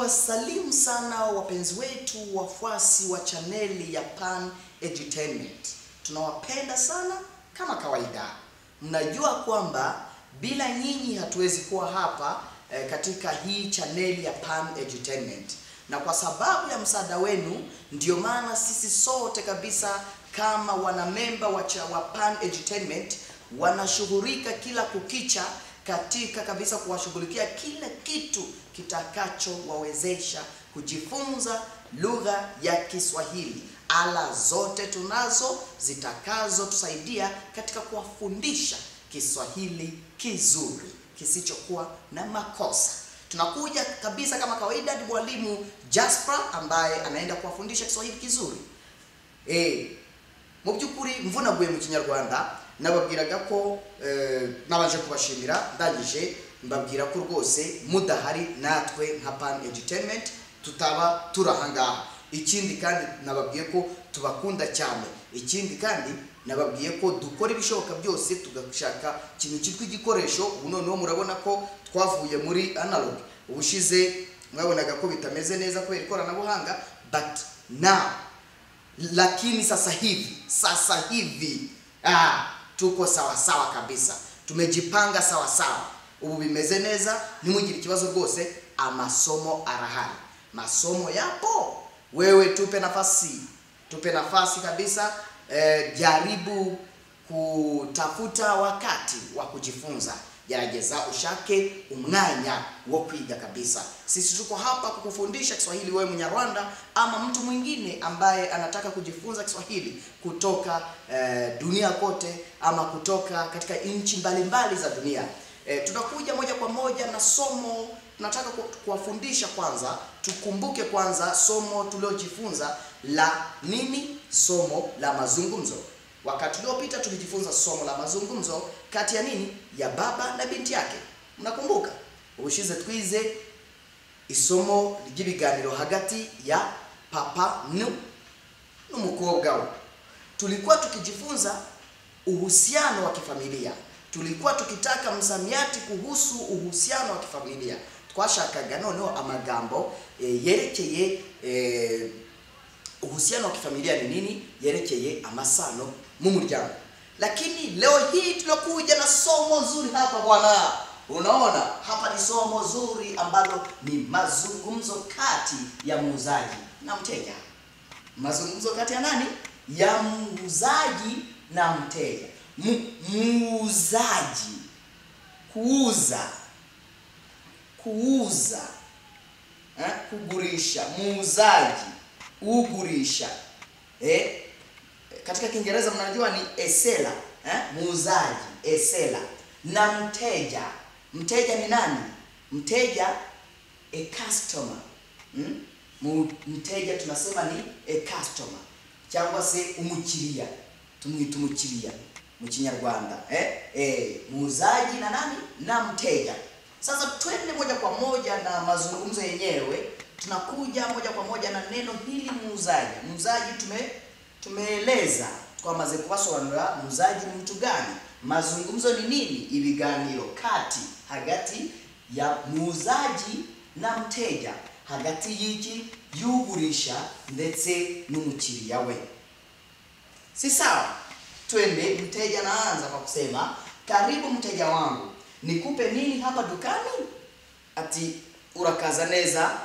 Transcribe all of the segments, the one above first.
Tunawasalimu sana wapenzi wetu wafuasi wa chaneli ya Pan Edutainment. Tunawapenda sana kama kawaida. Mnajua kwamba bila nyinyi hatuwezi kuwa hapa eh, katika hii chaneli ya Pan Edutainment. Na kwa sababu ya msaada wenu ndio maana sisi sote kabisa kama wanamemba wa, cha- wa Pan Edutainment wanashughulika kila kukicha katika kabisa kuwashughulikia kila kitu kitakachowawezesha kujifunza lugha ya Kiswahili. Ala zote tunazo zitakazotusaidia katika kuwafundisha Kiswahili kizuri kisichokuwa na makosa. Tunakuja kabisa kama kawaida, ni mwalimu Jasper ambaye anaenda kuwafundisha Kiswahili kizuri. Eh, mu by'ukuri mvunaguye mu kinyarwanda nababwiraga ko eh, nabanje kubashimira ndangije mbabwira ko rwose mudahari natwe nka Pan Entertainment tutaba turi aha ngaha ikindi kandi nababwiye ko tubakunda cyane ikindi kandi nababwiye ko dukora ibishoboka byose tugashaka ikintu cyitwa igikoresho ubu noneho murabona ko twavuye muri analog ubushize mwabonaga ko bitameze neza kubera ikoranabuhanga but now lakini sasa hivi sasa hivi ah, tuko sawa sawa kabisa tumejipanga sawa sawa ubu bimeze neza ntimugire ikibazo rwose amasomo arahari masomo yapo wewe tupe nafasi tupe nafasi kabisa eh, jaribu kutafuta wakati wa kujifunza gerageza ushake umwanya wo kwiga kabisa sisi tuko hapa kukufundisha kiswahili wewe mnyarwanda ama mtu mwingine ambaye anataka kujifunza kiswahili kutoka eh, dunia kote ama kutoka katika nchi mbalimbali za dunia eh, tunakuja moja kwa moja na somo tunataka ku- kuwafundisha kwanza tukumbuke kwanza somo tuliojifunza la nini somo la mazungumzo wakati uliopita tulijifunza somo la mazungumzo kati ya nini ya baba na binti yake mnakumbuka ubushize twize isomo ry'ibiganiro hagati ya papa nu- n'umukobwa we tulikuwa tukijifunza uhusiano wa kifamilia tulikuwa tukitaka msamiati kuhusu uhusiano wa kifamilia twashakaga noneho amagambo e, yerekeye e, uhusiano wa kifamilia ni nini yerekeye amasano mu muryango lakini leo hii tunakuja na somo zuri hapa bwana unaona hapa ni somo zuri ambalo ni mazungumzo kati ya muuzaji na mteja mazungumzo kati ya nani ya muuzaji na mteja Mu- muuzaji kuuza kuuza eh, kugurisha muuzaji ugurisha eh, katika kiingereza mnajua ni esela eh, muuzaji esela na mteja mteja ni nani mteja a customer mm? Mu- mteja tunasema ni a customer cyangwa se umukiriya tumwita umukiriya mu kinyarwanda eh? Eh, muuzaji na nani na mteja sasa twende moja kwa moja na mazungumzo yenyewe tunakuja moja kwa moja na neno hili muuzaji muuzaji tume tumeeleza twamaze kubasobanurira muuzaji ni mtu gani mazungumzo ni nini ibiganiro kati hagati ya muuzaji na mteja hagati y'iki y'ugurisha ndetse n'umukiriya we si sawa twende mteja naanza kwa kusema karibu mteja wangu nikupe nini hapa dukani ati urakaza neza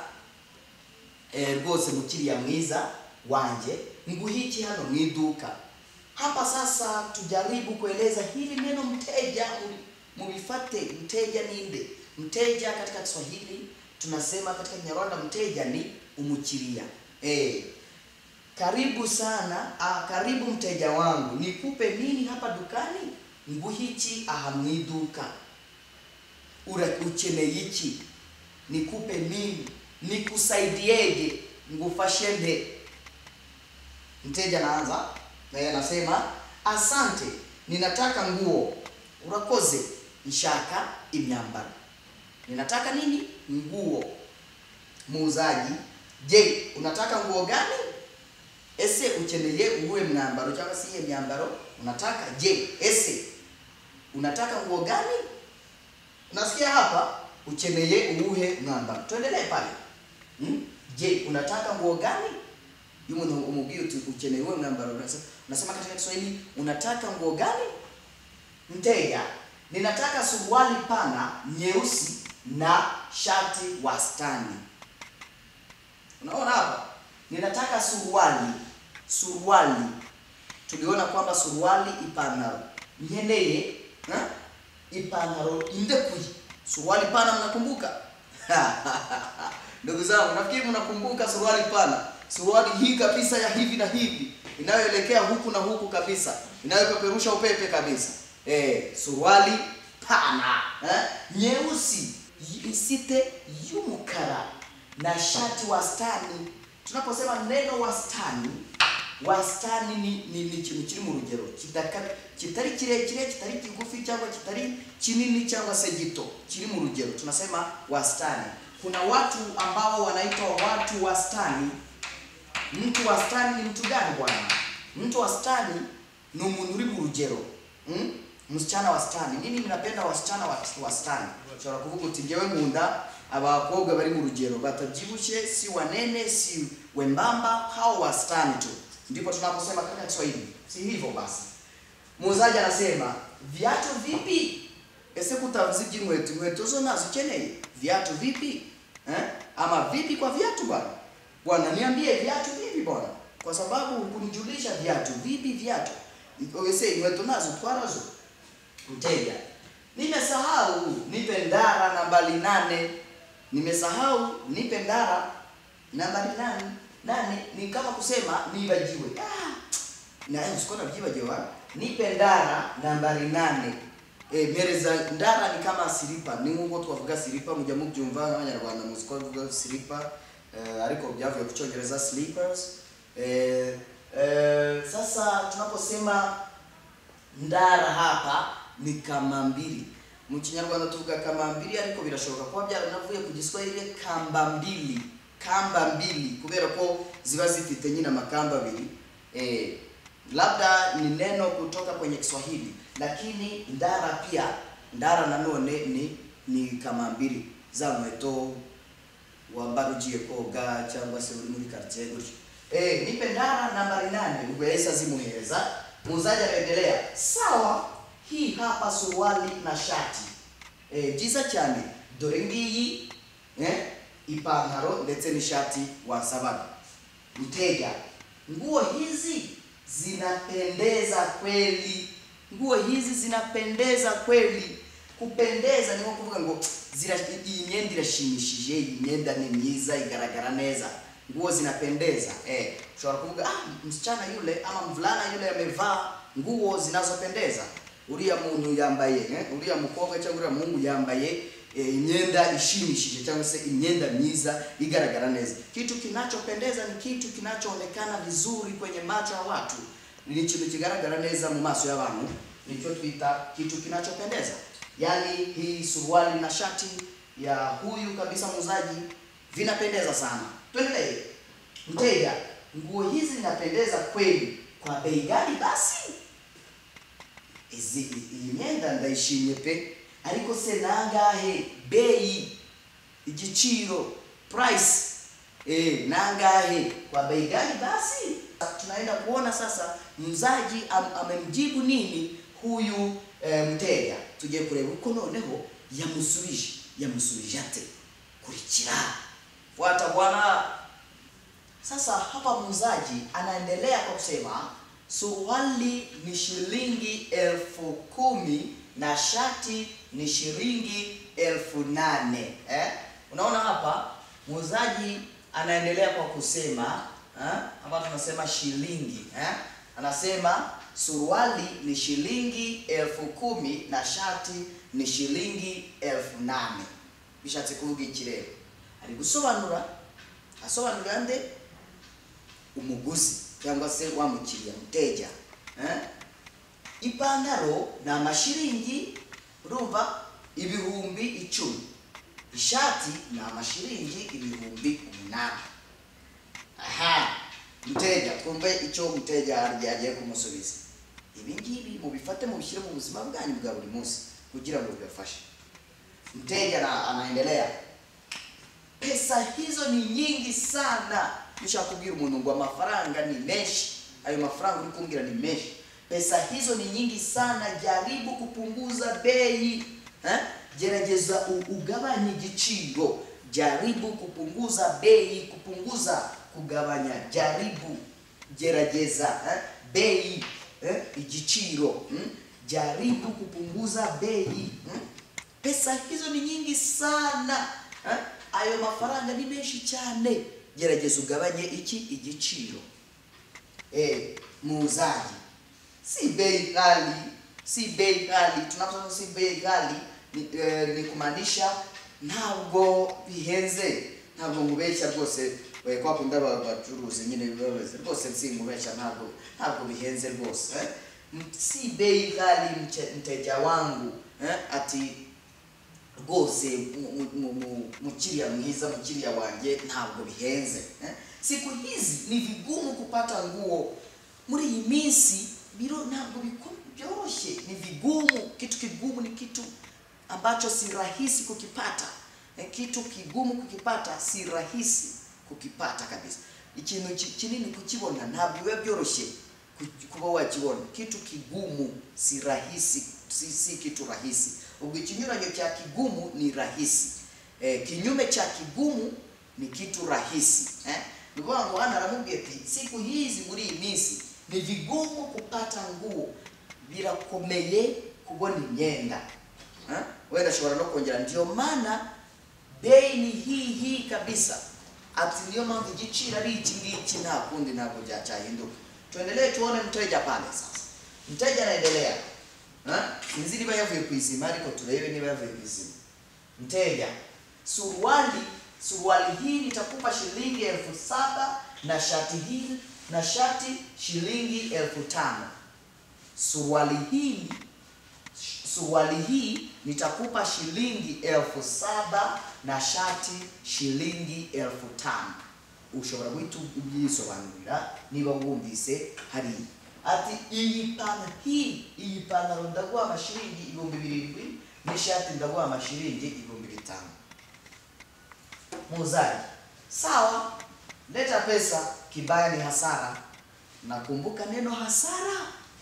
eh, rwose mukiriya mwiza wanje nguhiki hano mu iduka hapa sasa tujaribu kueleza hili neno mteja mu- mulifate mteja ninde mteja katika kiswahili tunasema katika kinyarwanda mteja ni umukiriya eh, karibu sana ah, karibu mteja wangu nikupe nini hapa dukani nguhiki aha mu iduka Ura- ukeneye iki nikupe nini nikusaidieje ngufashe nde mteja anaanza naye anasema asante ninataka nguo urakoze nshaka imyambaro ninataka nini nguo muuzaji je unataka nguo gani ese ukeneye uwuhe mwambaro cyangwa se iyihe myambaro unataka je ese unataka nguo gani unasikia hapa ukeneye uwuhe mwambaro tuendelee pale hmm? je unataka nguo gani hiyo umuntu umubwiye uti ukeneye uwe mwambaro unasema unasema katika Kiswahili unataka nguo gani mteja ninataka suruali pana nyeusi na shati wastani unaona hapa ninataka suruali suruali tuliona kwamba suruali ipantaro nkeneye ha? ipantaro indekuye suruali pana mnakumbuka ndugu zangu nafikiri mnakumbuka suruali pana suruali hii kabisa ya hivi na hivi inayoelekea huku na huku kabisa inayopeperusha upepe kabisa eh, suruali pana eh, nyeusi isite y'umukara na shati wastani tunaposema neno wastani wastani ni ni, ni ikintu kiri mu rugero kidaka- kitari kirekire kitari kigufi cyangwa kitari kinini cyangwa se gito kiri mu rugero tunasema wastani kuna watu ambao wanaitwa watu wastani mtu wastani ni mtu gani bwana mtu wastani ni umuntu uri mu rugero mm? msichana wastani nini mnapenda wasichana wa- wastani ushobora kuvuga uti ngewe nkunda abakobwa bari mu rugero batabyibushye si wanene si wembamba hao wastani tu ndipo tunaposema katika Kiswahili si hivyo basi muuzaji anasema viatu vipi ese kutavuze iby'inkweto inkweto zo nazo ukeneye viatu vipi eh? ama vipi kwa viatu bwana bwana niambie viatu vipi bwana kwa sababu kunijulisha viatu vipi viatu ese inkweto nazo twarazo mteja nimesahau nipe ndara nambari nane nimesahau nipe ndara nambari nane nane ni kama kusema nibagiwe ah, naye usikona byibagiwe nipe ndara nambari nane e, mpereza ndara ni kama silipa ni nk'uko twavuga silipa mujya mubyumva nk'abanyarwanda muzi ko bavuga silipa eh, ariko byavuye ku cyongereza slippers eh, eh, sasa tunaposema ndara hapa ni kamambiri mu kinyarwanda tuvuga kamambiri ariko birashoboka kuba byaranavuye ku giswahili kambambili kambambili kubera ko ziba zifite nyine amakamba abiri eh, labda ni neno kutoka kwenye Kiswahili lakini ndara pia ndara nanone ni ni kamambiri za nkweto wambara ugiye koga cyangwa se uri muri quartier gutyo eh nipe ndara nambari nane ubwo yahise azimuhereza muuzaji akaendelea sawa hii hapa suruali na shati eh byiza cyane dore ngiyi eh ipantaro ndetse n'ishati wasabaga mteja nguo hizi zinapendeza kweli nguo hizi zinapendeza kweli kupendeza ni nko kuvuga ngo zira iyi myenda irashimishije iyi myenda ni myiza igaragara neza nguo zinapendeza eh ushobora kuvuga ah msichana yule ama mvulana yule amevaa nguo zinazopendeza uriya muntu yambaye eh? uriya mukobwa cyangwa uriya muhungu yambaye eh, imyenda ishimishije cyangwa se imyenda myiza igaragara neza kitu kinachopendeza ni kitu kinachoonekana vizuri kwenye macho ya watu ni ikintu kigaragara neza mu maso y'abantu nicyo twita kitu kinachopendeza yaani hii suruali na shati ya huyu kabisa muuzaji vinapendeza sana tuendelee mteja nguo hizi zinapendeza kweli kwa bei gani basi izi iyi myenda ndayishimye pe ariko se nangahe bei igiciro price eh nangahe kwa bei gani basi tunaenda kuona sasa mzaji am, amemjibu nini huyu e, mteja tugiye kureba uko noneho yamusubije yamusubije ate kurikira fuata bwana sasa hapa muuzaji anaendelea kwa kusema suruali ni shilingi elfu kumi na shati ni shilingi elfu nane eh? unaona hapa muuzaji anaendelea kwa kusema eh? hapa tunasema shilingi eh? anasema suruali ni shilingi elfu kumi na shati ni shilingi elfu nane bishatse kuvuga iki rero ari gusobanura asobanurira nde umuguzi cyangwa se wa mukiriya muteja eh? ipantaro ni amashiringi urumva ibihumbi icumi ishati ni amashiringi ibihumbi umunani aha mteja twumve icyo mteja agiye kumusubiza ibi ngibi mubifate mubishyire mu buzima bwanyu bwa buri munsi kugira ngo bibafashe mteja na, anaendelea pesa hizo ni nyingi sana nishakubwira umuntu ngo amafaranga ni menshi ayo mafaranga uri kumbwira ni menshi pesa hizo ni nyingi sana jaribu kupunguza bei eh? gerageza u- ugabanye igiciro jaribu kupunguza bei kupunguza kugabanya jaribu gerageza eh? bei eh? igiciro mm? jaribu kupunguza bei mm? pesa hizo ni nyingi sana eh? ayo mafaranga ni menshi cyane gerageza ugabanye iki igiciro eh, muuzaji si bei ghali si bei ghali tunaposema si bei ghali ni, eh, ni kumaanisha ntabwo bihenze ntabwo ngubeshya rwose eh, kwa kundi aba bacuruzi nyine babaze rwose sinkubeshya ntabwo ntabwo bihenze rwose eh? M- si bei ghali mche- mteja wangu eh? ati rwose mu- mu- mu- mu- mukiriya mwiza mukiriya wanjye ntabwo bihenze eh? siku hizi ni vigumu kupata nguo muri iyi minsi biro ntabwo biko- byoroshye ni vigumu kitu kigumu ni kitu ambacho si rahisi kukipata eh, kitu kigumu kukipata si rahisi kukipata kabisa ikintu ki- kinini kukibona ntabwo biba byoroshye ku- kuba wakibona kitu kigumu si rahisi si, si kitu rahisi ubwo ikinyuranyo cha kigumu ni rahisi eh, kinyume cha kigumu ni kitu rahisi eh? ni ukuvuga ngo hano aramubwiye ati siku hizi muri iyi minsi ni vigumu kupata nguo birakomeye kubona imyenda eh? wenda ashobora no kongera ndio maana bei ni hii hii kabisa ati niyo mpamvu igiciro ari iki ngiki nta kundi ntabwo byacyahinduka tuendelee tuone mteja pale sasa mteja anaendelea Ha? sinzi niba yavuye ku izima ariko turebe niba yavuye ku izima mteja suruali suruali hii nitakupa shilingi elfu saba na shati hii na shati shilingi elfu tano suruali hii suruali hii nitakupa shilingi elfu saba na shati shilingi elfu tano ushobora guhita ubyisobanurira niba wumvise hariya ati iyi pantaro hii iyi pantaro ndaguha amashiringi ibihumbi birindwi n'ishati ndaguha amashiringi ibihumbi bitanu muuzaji sawa leta pesa kibaya ni hasara nakumbuka neno hasara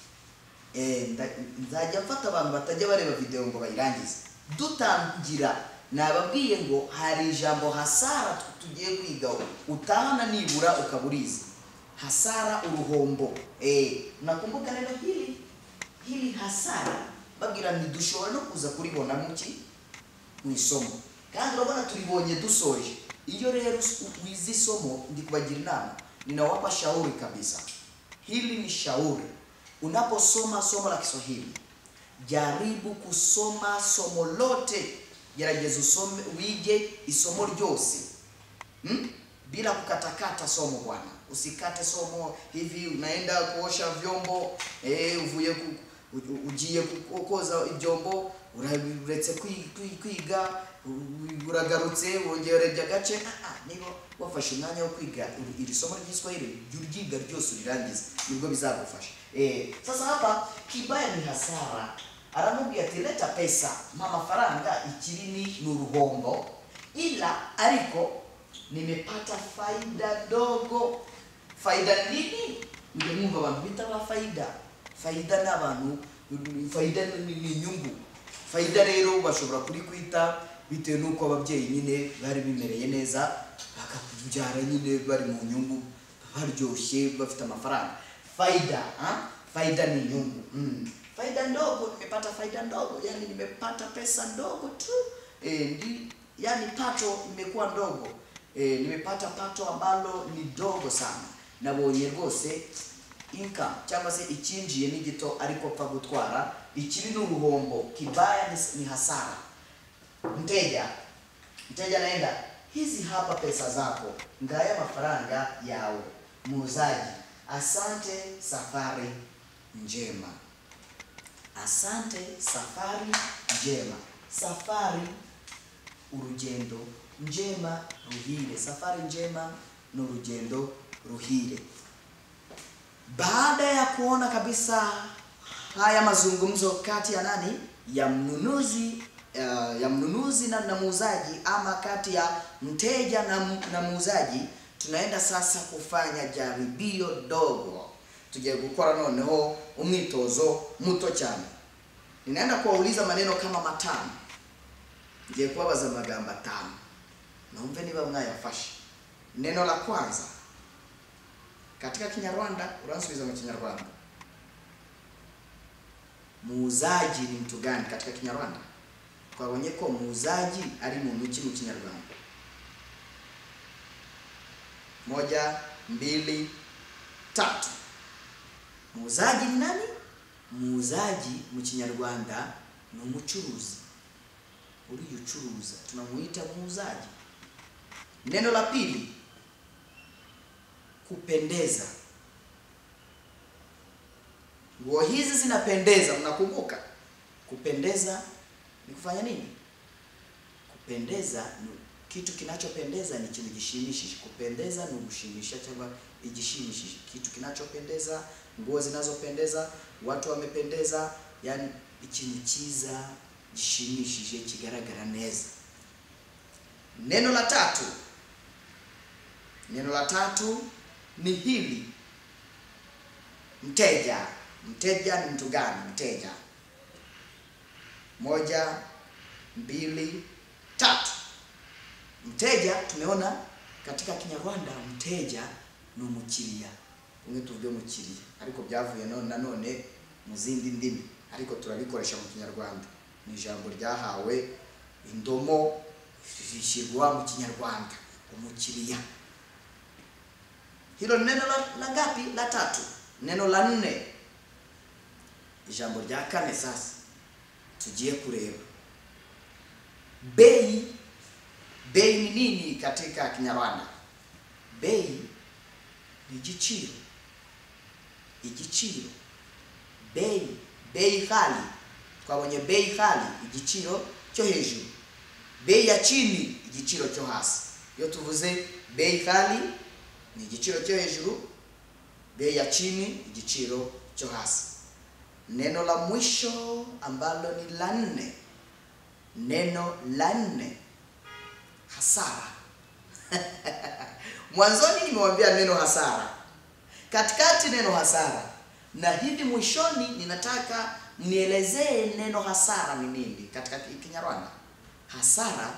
Eh, nda- nzajya mfata abantu batajya bareba video ngo bayirangize dutangira nababwiye ngo hari ijambo hasara tu- tugiye kwigaho utahana nibura ukaburizi hasara uruhombo eh, nakumbuka neno hili hili hasara babwira ntidushobora no kuza kuribona muki mu isomo kandi urabona turibonye dusoje iyo rero u- wize isomo ndi kubagira inama ninawapa shauri kabisa hili ni shauri unaposoma somo la kiswahili jaribu kusoma somo lote gerageza usome wige isomo ryose hmm? bila kukatakata somo bwana usikate somo hivi unaenda kuosha vyombo eh, uvuye ku, u- ugiye ku- koza ibyombo ura- uretse kwi- kwi- kwiga u- uragarutse wongereje agace Ah, ah, niba wafashe umwanya wo kwiga iri- iri somo ry'iswahili jya uryiga ryose urirangize nibwo bizagufasha eh, sasa hapa kibaya ni hasara aramubwira ati leta pesa mpa amafaranga ikiri ni uruhombo ila ariko nimepata faida ndogo faida nini mujya mwumva abantu bita ba faida faida ni abantu faida ni ni inyungu faida rero bashobora kuri kwita bitewe n'uko ababyeyi nyine bari bimereye neza bakakubyara nyine bari mu nyungu baryoshye bafite amafaranga faida ha? faida ni inyungu mm. faida ndogo nimepata faida ndogo yani nimepata pesa ndogo tu e, ndi, yani pato imekuwa ndogo e, nimepata pato ambalo ni dogo sana nabonye rwose income cyangwa se icyinjiye ni gito ariko pfa gutwara ikiri ni uruhombo kibaya ni, ni hasara mteja mteja anaenda hizi hapa pesa zako ngaya mafaranga yawe muuzaji asante safari njema asante safari njema safari urugendo njema ruhire safari njema ni urugendo ruhire baada ya kuona kabisa haya mazungumzo kati ya nani ya mnunuzi uh, ya mnunuzi mnunuzi na, na muuzaji ama kati ya mteja na, mu- na muuzaji tunaenda sasa kufanya jaribio dogo tugiye gukora noneho umwitozo muto cyane ninaenda kuwauliza maneno kama matano ngiye kubabaza amagambo atanu naumve niba mwayafashe neno la kwanza katika kinyarwanda uransubiza mu kinyarwanda muuzaji ni mtu gani katika kinyarwanda twabonye ko muuzaji ari muntu ki mu kinyarwanda moja mbili tatu muuzaji ni nani muuzaji mu kinyarwanda ni umucuruzi uriya ucuruza tunamuita muuzaji neno la pili kupendeza nguo hizi zinapendeza mnakumbuka kupendeza ni kufanya nini kupendeza ni kitu kinachopendeza ni ikintu gishimishije kupendeza ni ugushimisha cyangwa igishimishije kitu kinachopendeza nguo zinazopendeza watu wamependeza yani ikintu cyiza gishimishije kigaragara neza neno la tatu neno la tatu ni hili mteja mteja ni mtu gani mteja moja mbili tatu mteja tumeona katika kinyarwanda mteja ni umukiriya umwe tuvuge umukiriya ariko byavuye none nanone mu zindi ndimi ariko turabikoresha mu kinyarwanda ni ijambo ryahawe indomo rishyirwa mu kinyarwanda umukiriya hilo ni neno la, la ngapi la tatu neno la nne ijambo rya kane sasa tugiye kureba bei bei ni nini katika kinyarwanda bei ni igiciro igiciro bei bei ghali twabonye bei ghali igiciro cyo hejuru bei ya chini igiciro cyo hasi iyo tuvuze bei ghali ni igiciro cyo hejuru bei ya chini igiciro cyo hasi neno la mwisho ambalo ni la nne neno la nne hasara mwanzoni nimewambia neno hasara katikati neno hasara na hivi mwishoni ninataka mnielezee neno hasara ni nini katika ki- kinyarwanda hasara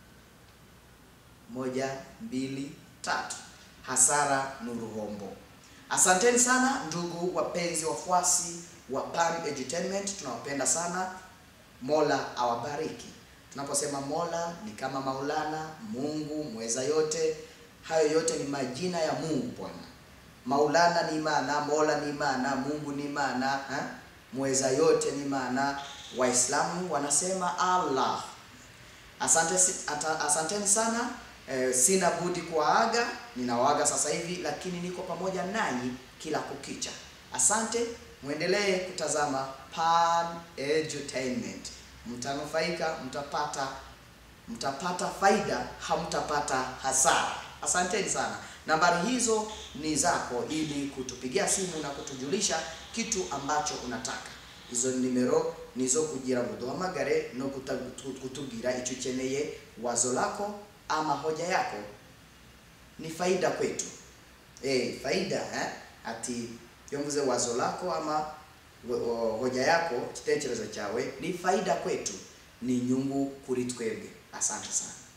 moja mbili tatu hasara ni uruhombo asanteni sana ndugu wapenzi wafuasi wa Pan Edutainment tunawapenda sana mola awabariki tunaposema mola ni kama maulana mungu mweza yote hayo yote ni majina ya mungu bwana maulana ni imana mola ni imana mungu ni imana ha? mweza yote ni imana waislamu wanasema allah asante si- ata- asanteni sana eh, sina budi kuwaaga ninawaaga sasa hivi lakini niko pamoja nanyi kila kukicha asante mwendelee kutazama Pan Edutainment mtanufaika mtapata mtapata faida hamtapata hasara asanteni sana nambari hizo ni zako ili kutupigia simu na kutujulisha kitu ambacho unataka izo nimero nizo kugira ngo duhamagare no kuta- kutu- kutubwira icyo ukeneye wazo lako ama hoja yako ni faida kwetu eh faida eh? ati iyo mvuze wazo lako ama wo- wo- hoja yako igitekerezo cyawe ni faida kwetu ni inyungu kuri twebwe asante sana